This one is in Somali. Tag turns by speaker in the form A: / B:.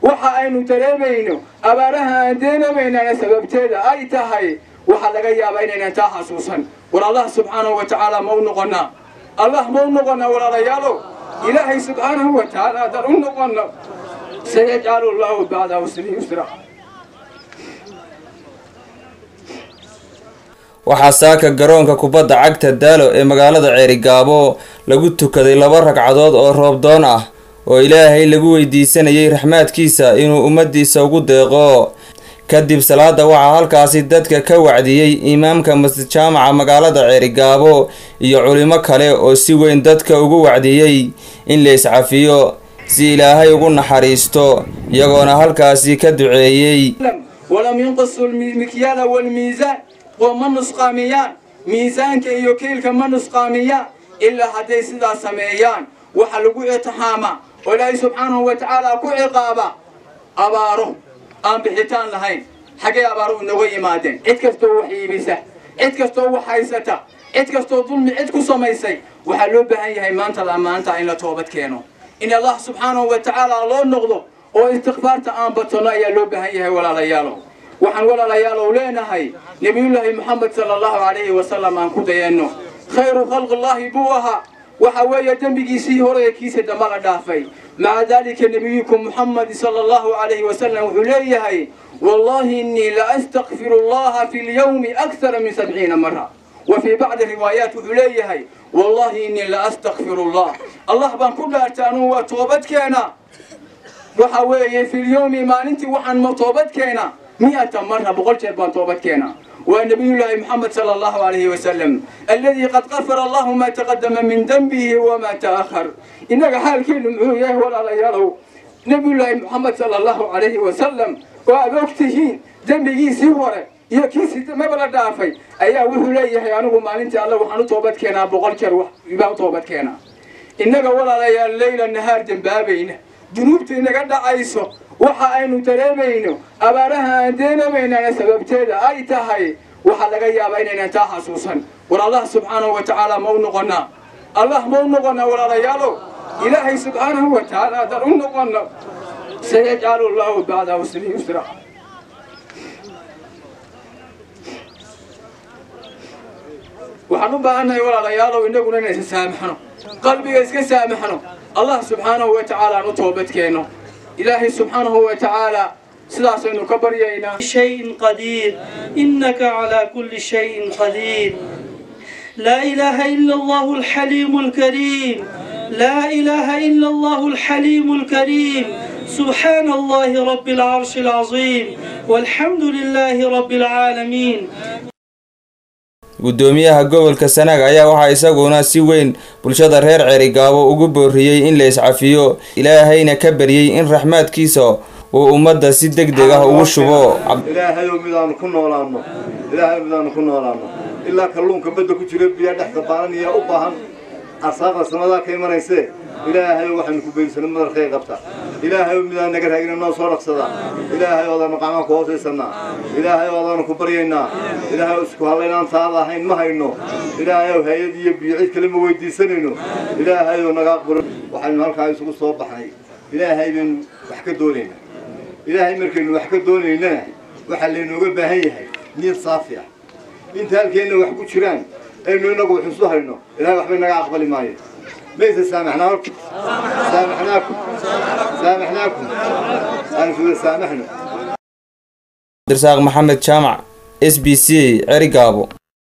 A: waxa aynu dareemayno abaaraha aan deenamaynana sababteeda ay tahay waxaa laga yaabaa inaynan taa xasuusan war allah subxaanahu wa tacaala ma u noqonnaa allah ma u noqonnaa walaalayaalow ilaahay subxaanahu wa tacaala haddaan u noqonno sayajcalu llahu bacda usri yusra
B: waxaa saaka garoonka kubadda cagta daalo ee magaalada ceerigaabo lagu tukaday laba ragcadood oo roobdoon ah oo ilaahay lagu weydiisanayay raxmaadkiisa inuu ummaddiisa ugu deeqo kadib salaada waxaa halkaasi dadka ka wacdiyey imaamka masjid jaamaca magaalada ceerigaabo iyo culimo kale oo si weyn dadka ugu wacdiyey in la iscafiyo si ilaahay ugu naxariisto iyagoona halkaasi ka duceeyey
A: walam yunqisu lmikyaala walmiisaan oo ma nusqaamiyaan miisaanka iyo kiilka ma nusqaamiyaan ilaa hadday sidaas sameeyaan waxaa lagu itixaamaa oo ilaahay subxaanahu wa tacaala ku ciqaaba abaaro aan bixitaan lahayn xaggay abaaru inaga yimaadeen cid kastoo wax iibisa cid kastoo wax haysata cid kastoo dulmi cid ku samaysay waxaa loo baahan yahay maanta la maanta in la toobad keeno in allah subxaanahu wa tacaala loo noqdo oo istikfaarta aan batanno ayaa loo baahan yahay walaalayaalow waxaan walaalayaalow leenahay nebiyullaahi moxamed sala allahu calayhi wasalam aan ku dayanno khayru khalqillaahi buu ahaa waxa weeye dembigiisii hore ee kiisa damba la dhaafay maca daalika nebiyukum moxamed sala allahu calayhi wasalam wuxuu leeyahay wallahi innii la astakfiru allaha fi lyawmi akthara min sabciina mara wa fii bacdi riwaayaat wuxuu leeyahay wallahi innii la astakfiru allah allah baan ku dhaartay anugu waa toobadkeena waxa weeye fi lyawmi maalintii waxaan toobadkeena مئة مرة بقول شربان توبتكينا ونبي الله محمد صلى الله عليه وسلم الذي قد غفر الله ما تقدم من ذنبه وما تأخر إنك حال كل معوية ولا لا يروا نبي الله محمد صلى الله عليه وسلم وأبوكته ذنبه سيورة iyo kiisi mabala dhaafay ayaa wuxuu leeyahay anigu maalintii alle waxaan u toobad keenaa boqol jeer baa u toobad keenaa innaga walaalayaal leyla nahaar dembaabayna dunuubta inaga dhacayso waxa aynu dareemayno abaaraha aan deenamaynana sababteeda ay tahay waxaa laga yaabaa inaynan taa xasuusan war allah subxaanahu wa tacaala ma u noqonnaa allah ma u noqonnaa walaalayaalow ilaahay subxaanahu wa tacaala haddaan u noqonno sayajcalu llahu bacda usri yusra waxaan u baahannahay walaalayaalow innaguna inaan isa saamaxno qalbiga iska saamaxno allah subxaanahu wa tacaala aan u toobadkeenno إلهي سبحانه وتعالى سلاسل كبرينا
C: شيء قدير إنك على كل شيء قدير لا إله إلا الله الحليم الكريم لا إله إلا الله الحليم الكريم سبحان الله رب العرش العظيم والحمد لله رب العالمين
B: guddoomiyaha gobolka sanaag ayaa waxaa isaguna si weyn bulshada reer ceerigaabo ugu booriyey in la iscafiyo ilaahayna ka baryey in raxmaadkiisa uu ummadda si deg deg ah ugu shubo
D: ilaahayow midaanu ku noolaanno ilaahayow midaanu ku noolaanno ilaa kalluunka badda ku jira biyaa dhex dabaalanaya u baahan arsaaqda samadaa ka imanaysee ilaahayow waxaynu ku beysano madarkay qabta ilaahayow midaan naga raagina noo soo dhaqsada ilaahayow odaanu qacmaan ku hoosaysanaa ilaahayow odaanu ku baryaynaa ilaahayow isku hallaynaan taada ahayn ma hayno ilaahayow hay-ad iyo biyo cid kale ma weydiisanayno ilaahayow naga aqbalo waxaynu halkaa isugu soo baxnay ilaahay baynu wax ka doonaynaa ilaahay markaynu wax ka doonaynana waxaa laynooga baahan yahay niyad saafi ah inta halkeenna wax ku jiraan aynu inagu wax isu hayno ilahay waxbay naga aqbali maayo ليس سامحنا سامحناكم سامحناكم أنا سامحنا
B: درساق محمد جامع اس بي سي عرقابو